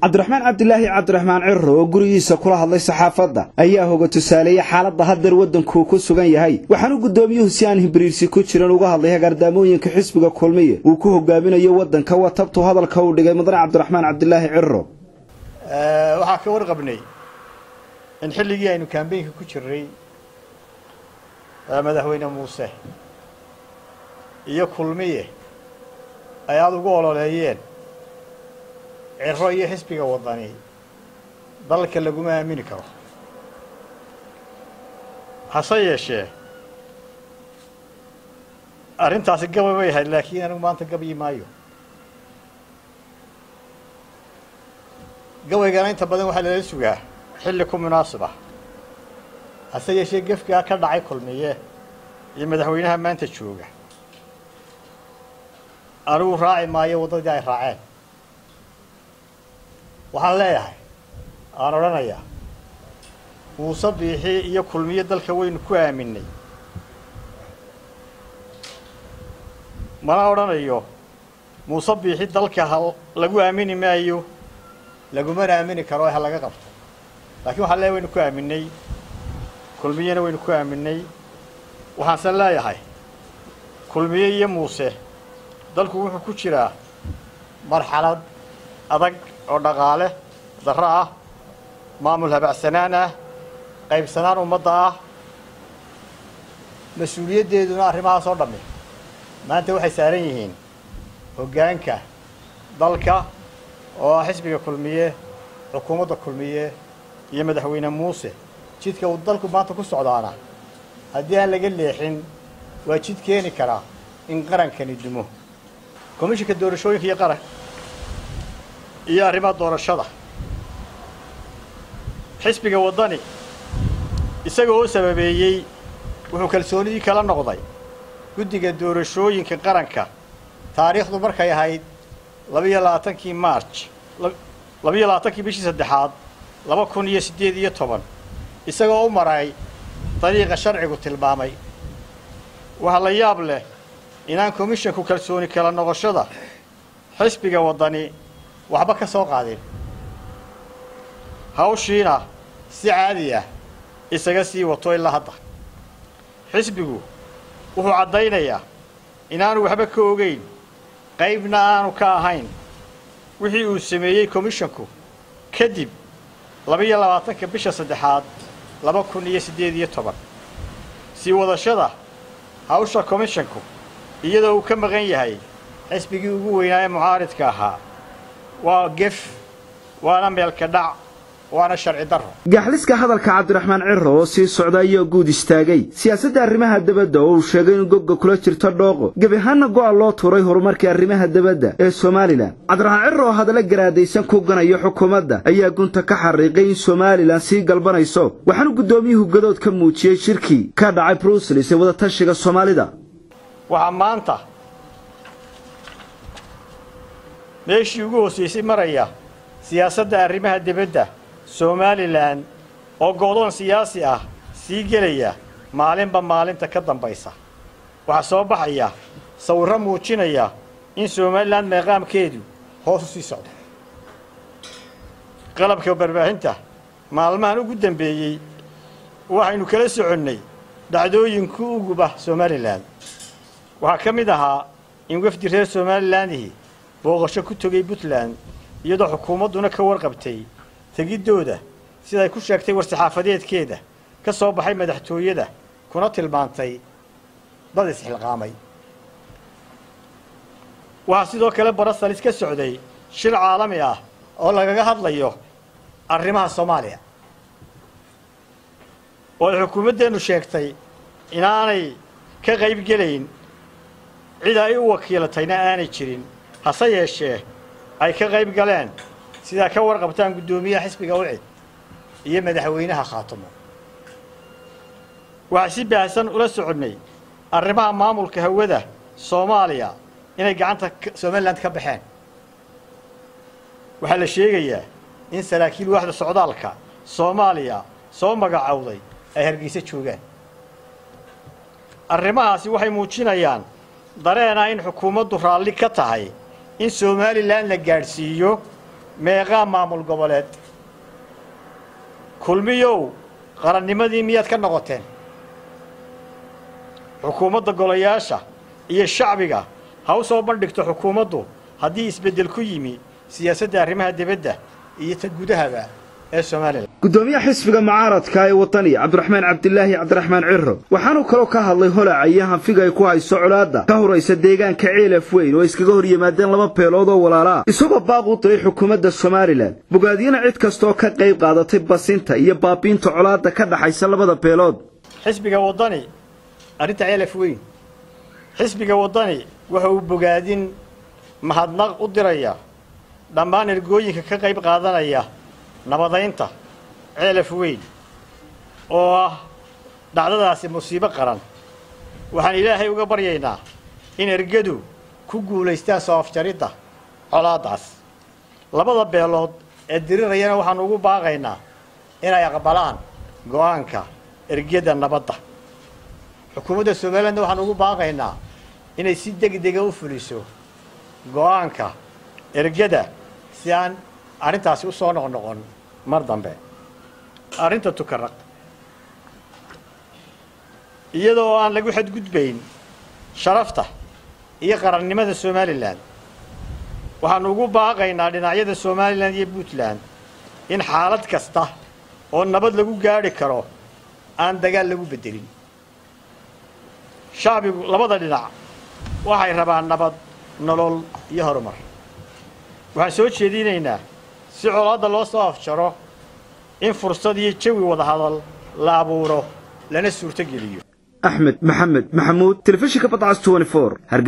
cabdiraxmaan cabdilaahi cabdiraxmaan ciro oo gurigiisa kula hadlay saxaafadda ayaa hoga tusaaleeyey xaaladda haddeer waddankuu ku sugan yahay waxaanu guddoomiyuhu si aan hibriirsi ku jiran uga hadlay hagaardaamooyinka xisbiga kulmiye uu ku hogaaminayo waddanka waa tabtuu hadalka uu dhigay mudane cabdiraxmaan cabdilaahi ciro waxaa ka warqabnay in xilligii aynu kambeynka ku jirnay madaxweyne muuse iyo kulmiye ay aada ugu ololeeyeen ciro iyo xisbiga waddani dalka laguma aamini karo hase yeeshee arrintaasi gabay bay ahayd laakiin anigu maanta gabyi maayo gabaygana inta badan waxaa lala sugaa xilli ku munaasib ah hase yeeshee gefkaa ka dhacay kulmiye iyo madaxweynaha maanta jooga anigu raaci maayo waddadii ay raaceen waxaan leeyahay aan odhanayaa muuse biixi iyo kulmiye dalka waynu ku aaminay mana odhanayo muuse biixi dalka ha lagu aamini maayo lagumana aamini karo ha laga qabto laakiin waxaan leeyahay waynu ku aaminay kulmiyena waynu ku aaminay waxaanse leeyahay kulmiye iyo muuse dalku wuxuu ku jiraa marxalad adag oo dhaqaale darro ah maamul habacsanaan ah qaybsanaan ummadda ah mas-uuliyaddeeduna arrimahaas oo dhammi maanta waxay saaran yihiin hoggaanka dalka oo ah xisbiga kulmiye xukuumadda kulmiye iyo madaxweyne muuse jidka uu dalku maanta ku socdaana haddii aan laga leexin waa jid keeni karaa in qarankani dumo komishinka doorashooyinka iyo qaran iyo arrimaha doorashada xisbiga waddani isaga oo sababeeyey wuxuu kalsoonidii kala noqday guddiga doorashooyinka qaranka taariikhdu markay ahayd labiyo labaatankii marj labiyo labaatankii bishii saddexaad laba kun iyo siddeed iyo toban isagoo u maray dariiqa sharcigu tilmaamay waxaa la yaab leh inaan komishinku kalsooni kala noqoshada xisbiga waddani waxba ka soo qaadin hawshiina si caadi ah isaga sii wato ilaa hadda xisbigu wuxuu caddaynayaa inaanu waxba ka ogayn qaybna aanu ka ahayn wixii uu sameeyey komishinku kadib labiyo labaatanka bisha saddexaad laba kun iyo siddeed iyo toban sii wadashada hawsha komishinku iyadoo uu ka maqan yahay xisbigii ugu weynaa ee mucaaridka ahaa waa gef waana meelka dhac waana sharci darro gaxliska hadalka cabdiraxmaan ciro oo sii socda ayaa guud istaagay siyaasadda arrimaha debadda oo uu sheegay in gogga kula jirto dhooqo gebi ahaanna go'a loo tuuray horumarkii arrimaha debadda ee somalilan cabdiraxmaan ciro oo hadalla garaadaysan ku ganayo xukuumadda ayaa gunta ka xariiqay in somalilan sii galbanayso waxaanu guddoomiyuhu gadood ka muujiyey shirkii ka dhacay bruselis ee wadatashiga soomaalida waxaa maanta meeshii ugu hoosaysay maraya siyaasadda arrimaha debadda somalilan oo go'doon siyaasi ah sii gelaya maalinba maalinta ka dambaysa waxaa soo baxaya sawirro muujinaya in somalilan meeqaamkeedu hoos u sii socdo qalabka barbaahinta maalmahan ugu dambeeyey waxaynu kala soconnay dhacdooyinku uguba somalilan waxaa ka mid ahaa in wafdi reer somalilandihi booqasho ku tegay puntland iyadoo xukuumadduna ka warqabtay tegiddooda siday ku sheegtay war-saxaafadeedkeeda ka soo baxay madaxtooyada kuna tilmaantay dad isxilqaamay waxaa sidoo kale barasalis ka socday shir caalami ah oo lagaga hadlayo arrimaha soomaaliya oo ay xukuumaddeennu sheegtay inaanay ka qayb gelayn cid ay u wakiilatayna aanay jirin hase yeeshee ay ka qayb galeen sidaa ka warqabtaan guddoomiyaha xisbiga ucid iyo madaxweynaha khaatumo waxaa si baahsan ula soconnay arrimaha maamulka hawada soomaaliya inay gacanta somalilan ka baxeen waxaa la sheegayaa in saraakiil waaxda socdaalka soomaaliya soo magacowday ay hargeysa joogaan arrimahaasi waxay muujinayaan dareena in xukuumaddu raalli ka tahay in somalilan la gaadhsiiyo meeqaa maamul goboleed kulmiyow qarannimadii miyaad ka noqoteen xukuumadda golayaasha iyo shacbiga ha u soo bandhigto xukuumaddu haddii isbeddel ku yimi siyaasadda arrimaha dibadda iyo ta gudahaba ee somalilan guddoomiyaha xisbiga mucaaradka ee wadani cabdiraxmaan cabdilaahi cabdiraxmaan ciro waxaanuu kaloo ka hadlay holaca iyo hanfiga ay ku hayso colaadda ka horaysa deegaanka ceelaf weyn oo iskaga hor yimaadeen laba beelood oo walaalaa isagoo baaq u diray xukuumadda somalilan bogaadiyana cid kastaoo ka qayb qaadatay basinta iyo baabiinta colaadda ka dhaxaysa labada beelood xisbiga waddani arrinta ceelaf weyn xisbiga waddani waxa uu bogaadin mahadnaq u diraya dhammaan ergooyinka ka qayb qaadanaya nabadaynta ceelaf weyn oo ah dhacdadaasi musiibo qaran waxaan ilaahay uga baryaynaa in ergadu ku guulaystaan soo afjaridda colaaddaas labada beelood ee dirirayana waxaanu ugu baaqaynaa inay aqbalaan go'aanka ergada nabadda xukuumadda somalilandna waxaanu ugu baaqaynaa inay si degdega u fuliso go'aanka ergada si aan arrintaasi u soo noqnoqon mar dambe arrinta tukaraq iyadoo aan lagu xadgudbayn sharafta iyo qarannimada somalilan waxaanu ugu baaqaynaa dhinacyada somalilan iyo puntland in xaalad kasta oo nabad lagu gaadhi karo aan dagaal lagu beddelin shacbigu labada dhinac waxay rabaan nabad nolol iyo horumar waxaan soo jeedinaynaa si colaadda loo soo afjaro in fursad iyo jawi wadahadal la abuuro lana suurtogeliyo axmed maxamed maxamuud telefishinka badcas